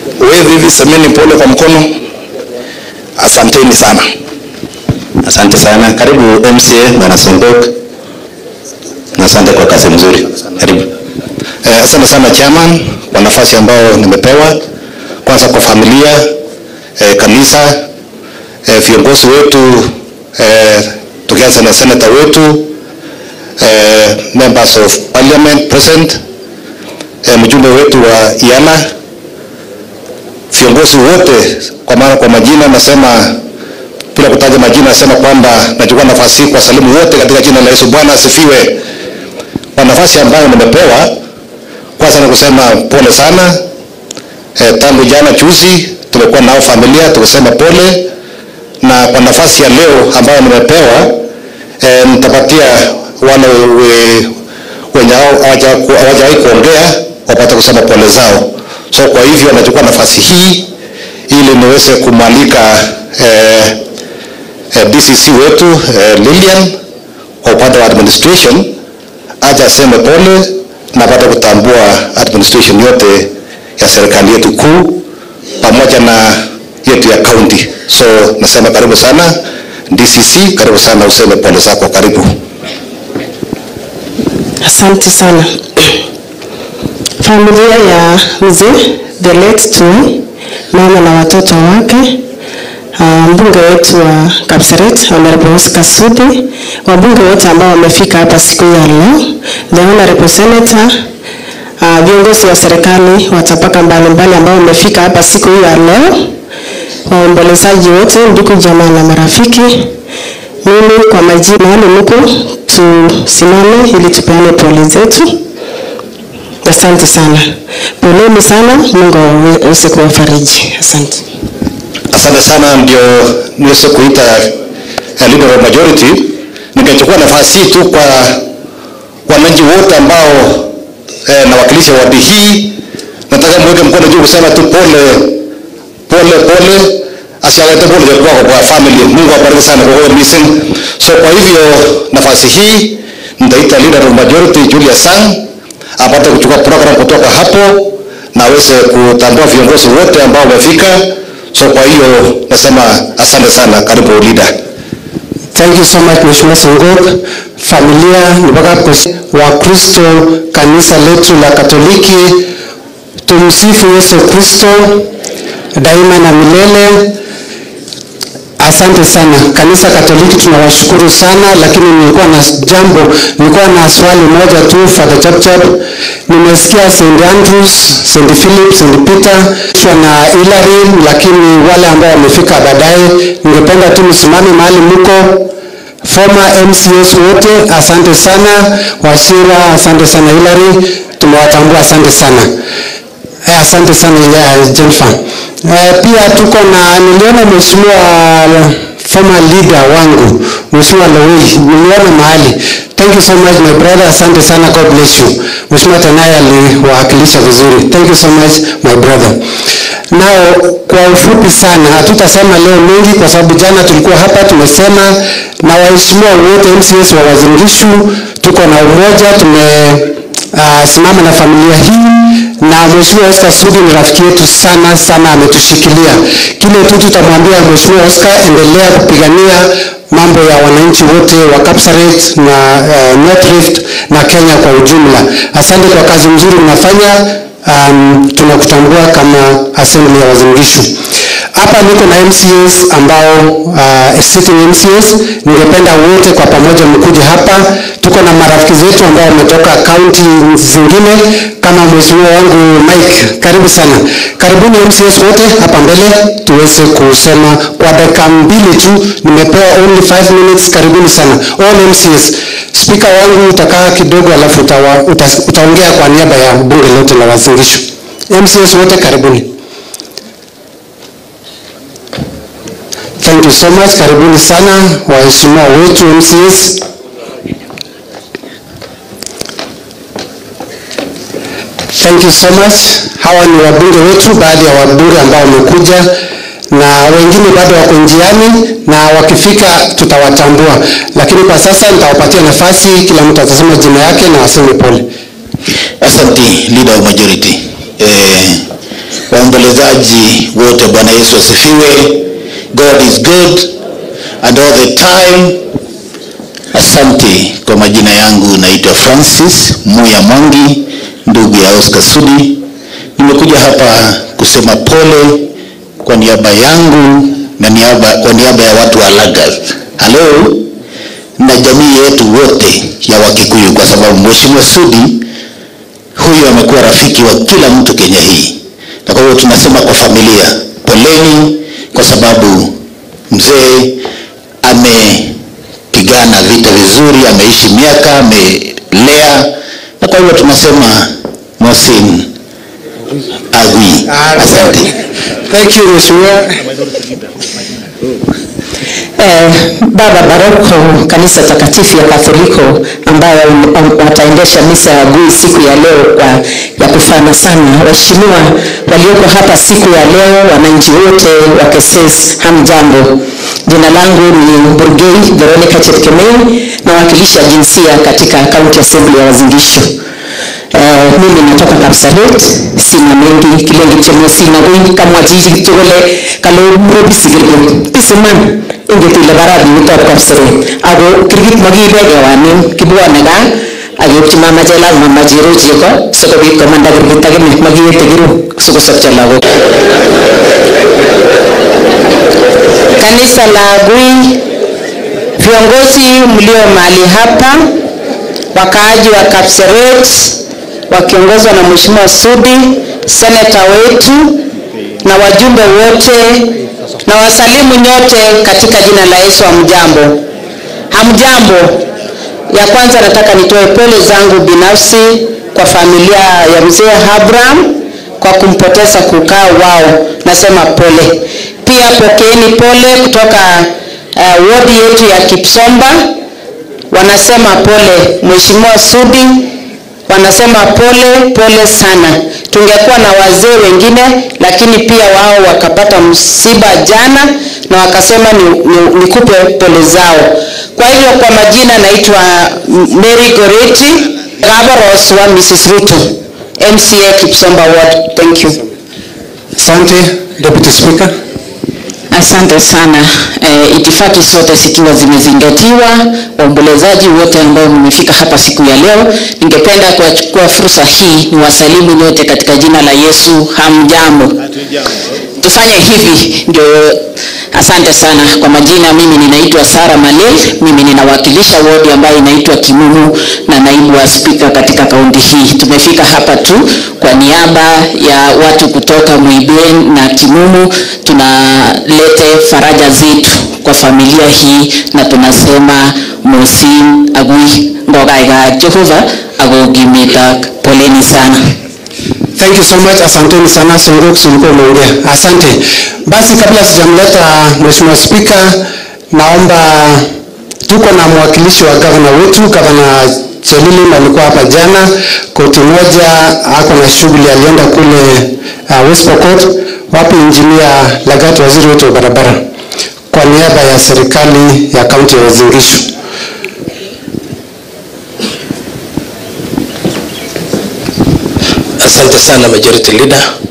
Wewe hivi semeni pole kwa mkono. Asanteni sana. Asante sana. Karibu MCA Bwana Songok. Na asante kwa kazi nzuri. Karibu. Eh, asante sana chairman kwa nafasi ambayo nimepewa. Kwanza kwa familia, eh, kanisa, eh, viongozi wetu eh, tukianza na senator wetu, eh, members of parliament present, eh, mjumbe wetu wa IALA, viongozi wote kwa maana kwa majina nasema bila kutaja majina nasema kwamba nachukua nafasi hii kwa salimu wote katika jina la Yesu. Bwana asifiwe. Kwa nafasi ambayo nimepewa, kwanza ni kusema pole sana. E, tangu jana juzi tumekuwa nao familia tukisema pole, na kwa nafasi ya leo ambayo nimepewa e, nitapatia wale we- wenye hao hawaja- hawajawahi kuongea wapate kusema pole zao. So kwa hivyo nachukua nafasi hii ili niweze kumwalika eh, eh, DCC wetu eh, Lilian kwa upande wa administration aje aseme pole na apate kutambua administration yote ya serikali yetu kuu pamoja na yetu ya county. So nasema karibu sana DCC, karibu sana useme pole zako, karibu. Asante sana. Familia ya mzee the late Tui, mama na watoto wake, ah, mbunge wetu wa Kapseret Honorable Oscar Sudi, wabunge wote ambao wamefika hapa siku hii ya leo, the honorable senator, ah, viongozi wa serikali wa tabaka mbalimbali ambao wamefika hapa siku hii ya leo, waombolezaji wote, ndugu jamaa na marafiki, mimi kwa majina mahali mko tusimame ili tupeane pole zetu. Asante sana, poleni sana, Mungu aweze kuwafariji. Asante. Asante sana, ndio niweze kuita eh, leader of majority. Nikachukua nafasi hii tu kwa wananchi wote ambao eh, nawakilisha wadi hii, nataka mweke mkono juu kusema tu pole pole pole, asialete pole za kwako kwa family. Mungu awabariki sana kwa hiyo missing. So kwa hivyo nafasi hii nitaita leader of majority Julius Sang apate kuchukua program kutoka hapo na aweze kutambua viongozi wote ambao wamefika. So kwa hiyo nasema asante sana, karibu leader. Thank you so much Mheshimiwa Songok, familia mpaka Wakristo kanisa letu la Katoliki, tumsifu Yesu Kristo daima na milele. Asante sana kanisa Katoliki, tunawashukuru sana, lakini nilikuwa na jambo, nilikuwa na swali moja tu Father Chapchap. Nimesikia St Andrews, St Philip, St Peter kiwa na Hilary, lakini wale ambao wamefika baadaye, ningependa tu msimame mahali mko former MCS wote, asante sana. Washira, asante sana. Hilary, tumewatambua, asante sana. Eh, asante sana ya Jennifer. Eh, pia tuko na niliona mheshimiwa former leader wangu mheshimiwa Lowey, niliona mahali. Thank you so much my brother, asante sana, God bless you. Mheshimiwa Tanaya aliwakilisha vizuri. Thank you so much my brother. Nao kwa ufupi sana, hatutasema leo mengi kwa sababu jana tulikuwa hapa tumesema na waheshimiwa wote MCS wa Uasin Gishu, tuko na umoja, tume uh, simama na familia hii na Mheshimiwa Oscar Sudi ni rafiki yetu sana sana, ametushikilia. Kile tu tutamwambia Mheshimiwa Oscar, endelea kupigania mambo ya wananchi wote wa Kapsaret na uh, North Rift na Kenya kwa ujumla. Asante kwa kazi nzuri mnafanya. Um, tunakutambua kama assembly ya Uasin Gishu. Hapa niko na MCS ambao uh, sitting MCS, ningependa wote kwa pamoja mkuje hapa. Tuko na marafiki zetu ambao wametoka kaunti zingine kama mheshimiwa wangu Mike, karibu sana. Karibuni MCS wote hapa mbele tuweze kusema kwa dakika mbili tu, nimepewa only 5 minutes. Karibuni sana all MCS. Spika wangu utakaa kidogo, alafu utawa, uta, utaongea kwa niaba ya bunge lote la Uasin Gishu. MCS wote karibuni. Thank you so much. Karibuni sana waheshimiwa wetu MCS. Thank you so much. Hawa ni wabunge wetu, baadhi ya wabunge ambao wamekuja na wengine bado wako njiani, na wakifika tutawatambua, lakini kwa sasa nitawapatia nafasi, kila mtu atasema jina yake na aseme pole. Asante leader of majority. Eh, waombolezaji wote, Bwana Yesu asifiwe. God is good and all the time. Asante. Kwa majina yangu naitwa Francis Muya Mwangi, ndugu ya Oscar Sudi. Nimekuja hapa kusema pole kwa niaba yangu na niaba, kwa niaba ya watu wa Lagas. Halo na jamii yetu wote ya Wakikuyu, kwa sababu Mheshimiwa Sudi huyu amekuwa rafiki wa kila mtu Kenya hii, na kwa hiyo tunasema kwa familia, poleni, kwa sababu mzee amepigana vita vizuri, ameishi miaka, amelea, na kwa hiyo tunasema Mohsin Agui, asante. Thank you, Mheshimiwa. Eh, Baba Baroko kanisa takatifu ya Katholiko ambayo um, wataendesha misa ya Agui siku ya leo kwa ya kufana sana. Waheshimiwa walioko hapa siku ya leo, wananchi wote wa Keses, hamjambo. Jina langu ni Burgei Veronica Chepkemei, nawakilisha jinsia katika County Assembly ya Uasin Gishu. Eh, mimi natoka Kapsaret, sina mengi kilengi chemo sina gui kamwa jiji tugole kalo muro bisigirgo bisiman inget ile baradi utop Kapsaret ako kirgit makibege wanin kibwane ga ayokchi mama che lazima majiro cheko sikobit komanda kirgit akine makiyete kiru sikosopcho lagok kanisa la Agui, viongozi mlio mahali hapa, wakaaji wa Kapseret wakiongozwa na Mheshimiwa Sudi, seneta wetu na wajumbe wote na wasalimu nyote katika jina la Yesu. Hamjambo, hamjambo. Ya kwanza nataka nitoe pole zangu binafsi kwa familia ya mzee Abraham kwa kumpoteza kukaa wao, nasema pole. Pia pokeeni pole kutoka uh, wodi yetu ya Kipsomba, wanasema pole. Mheshimiwa Sudi wanasema pole pole sana. Tungekuwa na wazee wengine, lakini pia wao wakapata msiba jana na wakasema ni, ni, nikupe pole zao. Kwa hivyo kwa majina naitwa Mary Goreti Gabaros wa Mrs. Ruto, MCA Kipsomba Ward. Thank you. Asante, Deputy Speaker. Asante sana. E, itifaki zote zikiwa zimezingatiwa, waombolezaji wote ambao mmefika hapa siku ya leo, ningependa kuchukua fursa hii ni wasalimu nyote katika jina la Yesu. Hamjambo? Tufanye hivi ndio. Asante sana kwa majina, mimi ninaitwa Sara Malel, mimi ninawakilisha wodi ambayo inaitwa Kimumu na naibu wa spika katika kaunti hii. Tumefika hapa tu kwa niaba ya watu kutoka Muiben na Kimumu, tunalete faraja zetu kwa familia hii na tunasema Mohsin Agui ngogaiga Jehova agogimetak, poleni sana. Thank you so much. Asanteni sana Songok, ulikuwa umeongea. Asante. Basi kabla sijamleta Mheshimiwa Spika, naomba tuko na mwakilishi wa gavana wetu, gavana Chelili alikuwa hapa jana, koti moja ako na shughuli, alienda kule uh, West Pokot. Wapi injinia Lagat, waziri wetu wa barabara, kwa niaba ya serikali ya kaunti ya Uasin Gishu. Asante sana Majority Leader.